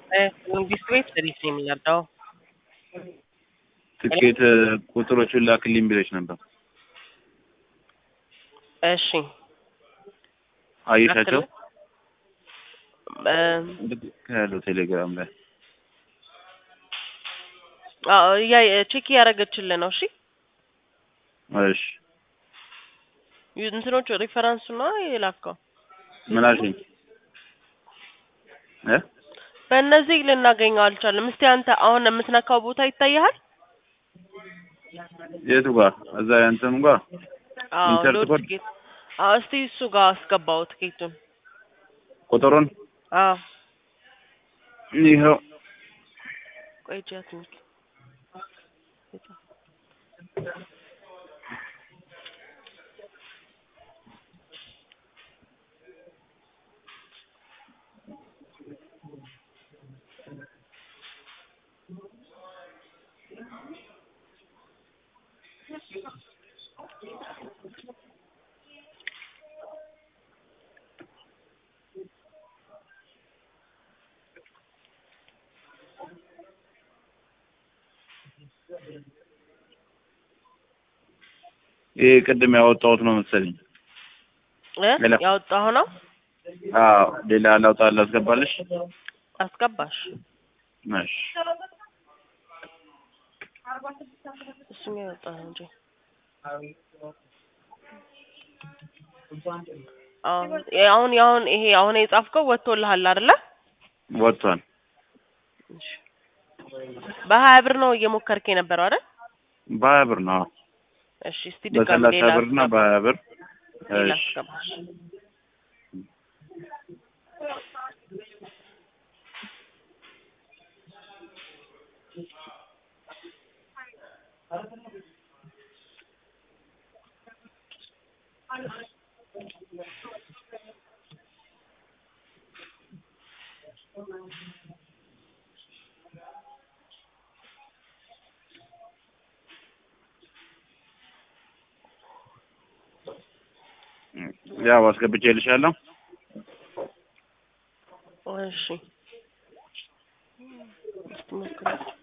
መንግስት ቤት ሰርቪስ ነው የሚመርጠው። ትኬት ቁጥሮቹን ላክልኝ ብለሽ ነበር። እሺ አየሻቸው? ላክልህ? ያለው ቴሌግራም ላይ አዎ ያ ቼክ እያደረገችልህ ነው። እሺ እሺ እንትኖቹ ሪፈረንሱ ነው የላከው። ምን አልሽኝ? እ በእነዚህ ልናገኘው አልቻለም። እስቲ አንተ አሁን የምትነካው ቦታ ይታይሃል? የቱ ጋር? እዛ ያንተም ጋር አዎ ኢንተር ሎድ ኮድ? ትኬት። አዎ እስቲ እሱ ጋር አስገባው ትኬቱን። ቁጥሩን አዎ ይኸው ቆይ ጃት ነው ይሄ ቅድም ያወጣሁት ነው መሰለኝ። እ ሌላ? ያወጣኸው ነው አዎ ሌላ ላውጣ ላስገባልሽ? አስገባሽ። እሺ እሱኛው ያወጣኸው እንጂ አሁን አሁን አሁን ይሄ አሁን የጻፍከው ወጥቶልሃል አይደለ? ወጥቷል። እሺ። በሀያ ብር ነው እየሞከርክ የነበረው አይደል? በሀያ ብር ነው። እሺ እስቲ ድጋሚ በሰላሳ ሌላ ብር እና አስገባ። በሀያ ብር ሌላ እሺ አስገባሽ። ያው አስገብቼልሻለሁ። እሺ እስቲ ሞክረው።